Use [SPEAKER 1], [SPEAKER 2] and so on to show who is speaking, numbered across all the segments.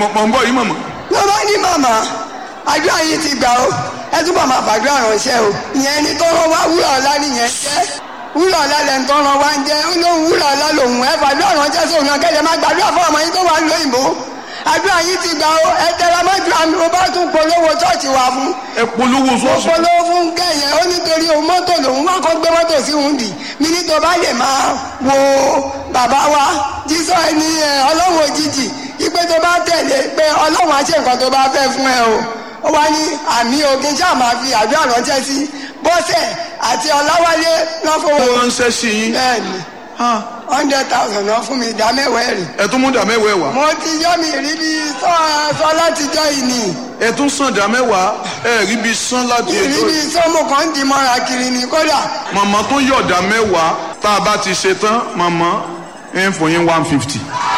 [SPEAKER 1] mọ̀ mọ̀ ń bọ̀ yìí mọ̀mọ́.
[SPEAKER 2] ló bá ní màmá àdúrà yìí ti gbà ó ẹ túbọ̀ máa fàdúrà ránṣẹ́ o ìyẹn ni tó rán wá wúrà ọ̀la nìyẹn jẹ́ wúrà ọ̀la lẹ́nu tó rán wá ń jẹ́ ó lóun wúrà ọ̀la lòun ẹ fàdúrà ránṣẹ́ sóun náà kẹ́lẹ́ máa gbàdúrà fún ọmọ yín tó wà lóyìnbó àdúrà yìí ti gbà ó ẹ tẹra mọ́jú àmì mo bá tún polówó ṣọ́ọ̀ṣì wà fún
[SPEAKER 1] ẹ polówó sọ́ọ̀sì.
[SPEAKER 2] polówó fún kẹyẹ ó nítorí òun mọ́tò lòun wá kó gbé mọ́tò sí òun dì mí ní tó bá lè máa wo bàbá wa jísọ ẹni ẹ ọlọ́run òjijì ipe tó bá tẹ̀lé pé ọlọ́run á ṣe nǹkan tó bá fẹ́ fún ẹ o ó wá ní àmì òkè ṣáà máa fi àdúrà ránṣẹ́ sí bọ́sẹ̀ àti ọláwálé
[SPEAKER 1] ó
[SPEAKER 2] lọ́fọ̀ọ́
[SPEAKER 1] ránṣẹ́ sí yín.
[SPEAKER 2] bẹ́ẹ̀ ni
[SPEAKER 1] Ah,
[SPEAKER 2] hundred thousand náà fún mi ìdá mẹ́wàá ẹ̀rì
[SPEAKER 1] ẹ tún mú dà mẹ́wàá wá.
[SPEAKER 2] mo ti yọ́ mi rí bí sọ sọ látijọ́ yìí nìyí
[SPEAKER 1] ẹ tún sàn dà mẹ́wàá ẹ rí bí sán láti ètò
[SPEAKER 2] ìrírí sọ́mù kan ń di mọ́ra kiri ni kódà
[SPEAKER 1] màmá tó yọ̀dà mẹ́wàá tá a bá ti ṣe tán màmá ẹ ń fún yín one fifty.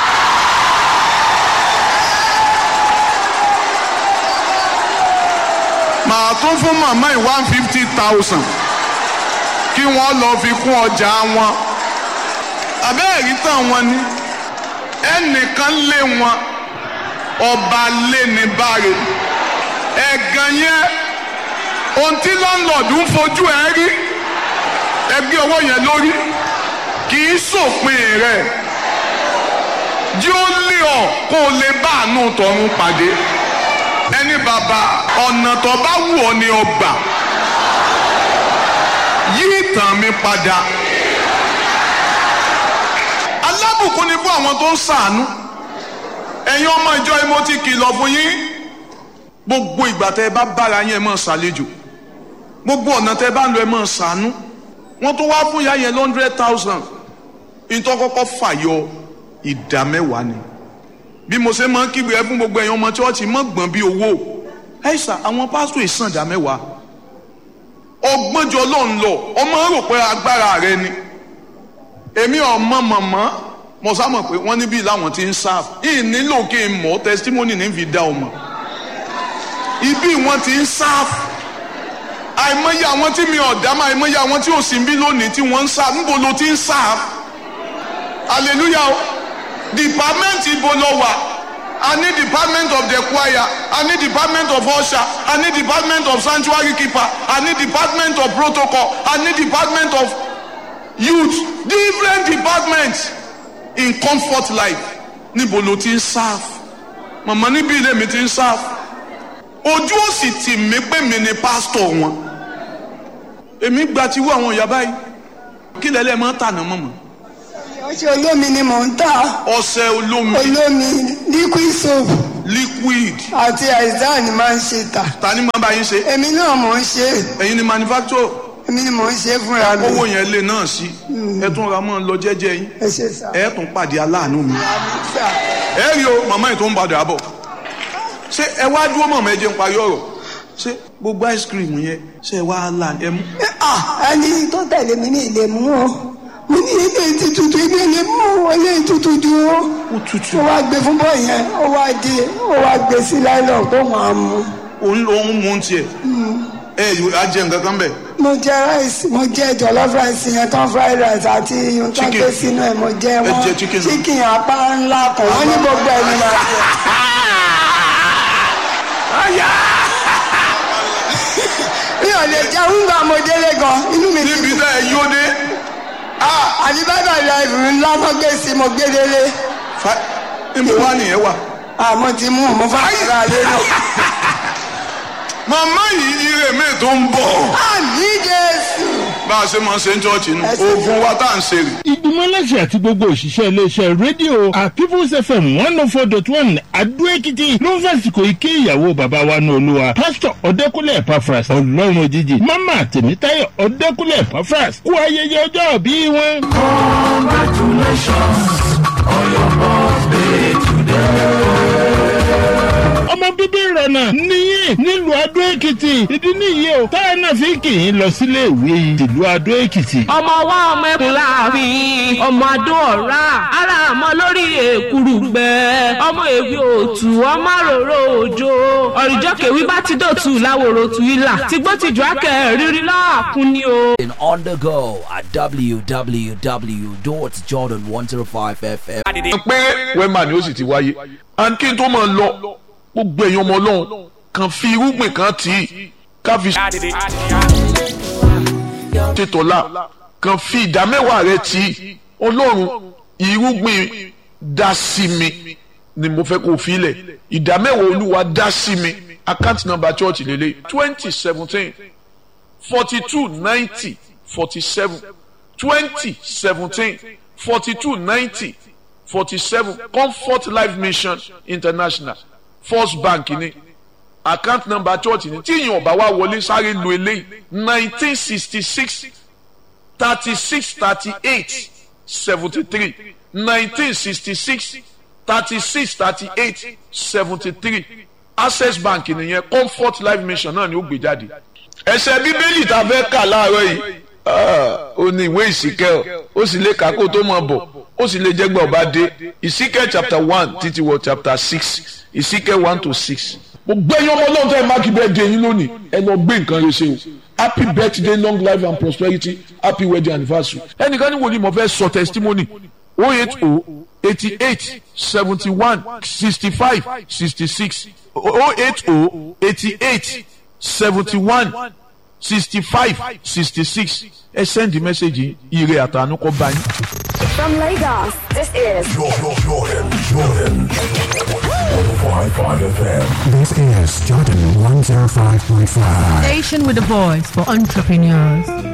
[SPEAKER 1] màá tún fún màmá yìí one fifty thousand kí wọ́n lọ fi kún ọjà wọn àbẹ́ẹ̀rí tán wọn ni ẹnìkan lé wọn ọba lé ní báre ẹ̀gàn yẹn ohun tí lọ́nlọ́ọ̀dù ń fojú ẹ rí ẹgbẹ́ ọwọ́ yẹn lórí kì í sòpin rẹ̀ jí ó lé ọ kó o lè bá àánú tọ̀run pàdé ẹni bàbá ọ̀nà tó bá wù ọ́ ni ọgbà yí ìtàn mi padà alábùkún ni fún àwọn tó ń ṣàánú ẹ̀yin ọmọ ìjọ yìí mo ti kìlọ̀ fún yín gbogbo ìgbà tẹ́ ẹ bá bára yín ẹ máa ṣàlejò gbogbo ọ̀nà tẹ́ ẹ bá ń lọ ẹ máa ṣàánú wọ́n tó wá fún ìyá yẹn hundred thousand nítorí kọ́kọ́ fàyọ ìdá mẹ́wàá ni bí mo ṣe máa ń kígbe ẹ fún gbogbo ẹ̀yin ọmọ chọ́ọ̀chì mọ́ gbọ̀n bí owó ẹ̀ṣà àwọn pásítọ̀ ìsàn ìdá mẹ́wàá ọgbọ́njọ ló ń lọ ọmọ rò pé agbára rẹ ni èmi ọmọ mọ̀mọ́ mo sá mọ̀ pé wọ́n níbí làwọn ti ń sáf yìí nílò kí n mọ̀ testimony ní fi dá ọmọ ibi wọn ti ń sáf àìmọye àwọn tí mi ọ̀dá máa àìmọye àwọn tí ò sí bí lónìí tí wọ́n ń sáf níbo ló ti ń sáf hallelujah o department ibo lọ wà a ní department of the choir a ní department of usher a ní department of sanctuary keeper a ní department of protocol a ní department of youth different departments in comfort life níbo ló ti ń sáf màmá níbi ilé mi ti ń sáf ojú ò sì tì mí pé mi ni pásítọ̀ wọn èmi gba tiwọ́ àwọn ìyá báyìí kí lẹ́lẹ́ máa ń tànà mọ̀mọ́
[SPEAKER 2] ọṣẹ olómi ni mò ń tà
[SPEAKER 1] ọṣẹ olómi
[SPEAKER 2] olómi liquid soap
[SPEAKER 1] liquid
[SPEAKER 2] àti àìsàn ni máa ń ṣe tà
[SPEAKER 1] ta ni máa bá yín ṣe
[SPEAKER 2] èmi náà mò ń ṣe
[SPEAKER 1] ẹ̀yin ni manufacturer
[SPEAKER 2] èmi ni mò ń ṣe fúnra mi
[SPEAKER 1] owó yẹn lè náà sí ẹ tún ra mọ́ ọ lọ jẹ́jẹ́ yín
[SPEAKER 2] ẹ ṣe sà
[SPEAKER 1] ẹ tún pàdé aláàánú mi
[SPEAKER 2] àmì sà
[SPEAKER 1] ẹ rí o màmá yìí tó ń padà bọ̀ ṣé ẹ wá dúró mọ̀mọ́ ẹ jẹ́ ń parí ọ̀rọ̀ ṣé gbogbo ice cream yẹn ṣé ẹ wá là ẹ mú.
[SPEAKER 2] ah ẹni tó tẹ̀lé mi ní ilé mú o mo ní ilé ti tutù ilé ilé mú o ilé tutù ju o
[SPEAKER 1] ó tutù
[SPEAKER 2] ó wá gbé fún bọ́ yẹn ó wá di ó wá gbé sí láìlọ́ kó máa mú
[SPEAKER 1] òun lòun mú un tiẹ̀ ẹ yóò á jẹ nǹkan kan bẹ̀.
[SPEAKER 2] mo jẹ rice mo jẹ jollof rice yẹn tán fried rice àti ohun tó ń
[SPEAKER 1] Chicken.
[SPEAKER 2] gbé sínú ẹ mo jẹ wọn
[SPEAKER 1] jẹ chicken náà.
[SPEAKER 2] chicken apá ńlá kan wọn ní gbogbo ẹni máa jẹ. mi ò lè jẹ oúnjẹ mo délé gan inú mi ti
[SPEAKER 1] níbi tá ẹ yóò dé
[SPEAKER 2] àti bàbá ìlà ńlá tó gbé sí mo gbé délé
[SPEAKER 1] fa níbo wá nìyẹn wà.
[SPEAKER 2] àmọ́ ti mú mo fà ra lé náà.
[SPEAKER 1] màmá yìí ire mi tó ń bọ̀
[SPEAKER 2] àmì jésù.
[SPEAKER 1] bá a ṣe máa ń ṣe ń jọ́ọ̀jì nù
[SPEAKER 2] Ẹ ṣe
[SPEAKER 1] oògùn wa tá à ń ṣe rè.
[SPEAKER 3] ìgbìmọ̀ aláṣẹ àti gbogbo òṣìṣẹ́ iléeṣẹ́ rédíò àpífús fm one oh four dot one adó-èkìtì ló ń fàsìkò ike ìyàwó bàbá wa ní olúwa pásítọ̀ ọ̀dẹ́kúnlẹ̀ pafras ọlọ́run òjijì mama tèmítáyọ̀ ọ̀dẹ́kúnlẹ̀ pafras kú ayẹyẹ ọjọ́ bí wọn. ọmọ bíbí ìrọ̀nà ní nílùú adó èkìtì ìdí nìyí o táwọn náà fi kì í lọ sílé ìwé ìlú adó èkìtì.
[SPEAKER 4] ọmọ wa ọmọ ẹkùn láàfin ọmọ adó ọ̀rá ara àmọ́ lórí èkúrú gbẹ ọmọ èwe òtù ọmọ àròrò òjò ọ̀rìjọ́ kèwí bá ti dòtù láwòrò tù ilà tìgbó tìjú akẹ́ rírí láàkún ni o.
[SPEAKER 5] On the go at www.jordan105fm.
[SPEAKER 1] pé wẹ́mà ni ó sì ti wáyé and kí n tó máa lọ gbogbo èèyàn ọmọ ọlọ́run kan fi irúgbìn kan tì í ká fi ṣètọ́lá kan fi ìdá mẹ́wàá rẹ tì í ọlọ́run irúgbìn dá sí mi ni mo fẹ́ kó fi lẹ̀ ìdá mẹ́wàá olúwa dá sí mi account number church lélẹ̀ twenty seventeen forty two ninety forty seven twenty seventeen forty two ninety forty seven comfort life mission international first bank ni account number church ni tí ìyẹn ọba wa wọlé sáré lu eléyìí nineteen sixty six thirty six thirty eight seventy three nineteen sixty six thirty six thirty eight seventy three access bank nìyẹn comfort life mission náà ni ó gbé jáde ẹsẹ bíbélì tá a fẹ́ kà láàárọ̀ yìí ó ní ìwé ìsìkẹ́ ó sì lè kà kó tó mọ̀ bọ̀ ó sì lè jẹ́gbẹ́ ọba dé ìsìkẹ́ chapter one títí wọ chapter six ìsìkẹ́ one to six. mo gbé yín ọmọ náà tẹ́ ẹ máàkì bẹ́ẹ̀ dé yín lónìí ẹ lọ gbé nǹkan rẹ ṣe o happy birthday long life and prosperity happy wedding anniversary. ẹnìkan ní wo ni mo fẹ́ sọ testimony oh eight oh eighty eight seventy one sixty five sixty six oh eight oh eighty eight seventy one sixty five sixty six ẹ send the message ire àtànú kọ bá yín.
[SPEAKER 6] From Lagos, this is
[SPEAKER 7] Jordan, Jordan, Jordan. 105.5 FM.
[SPEAKER 8] This is Jordan 105.5.
[SPEAKER 9] Station with a voice for entrepreneurs.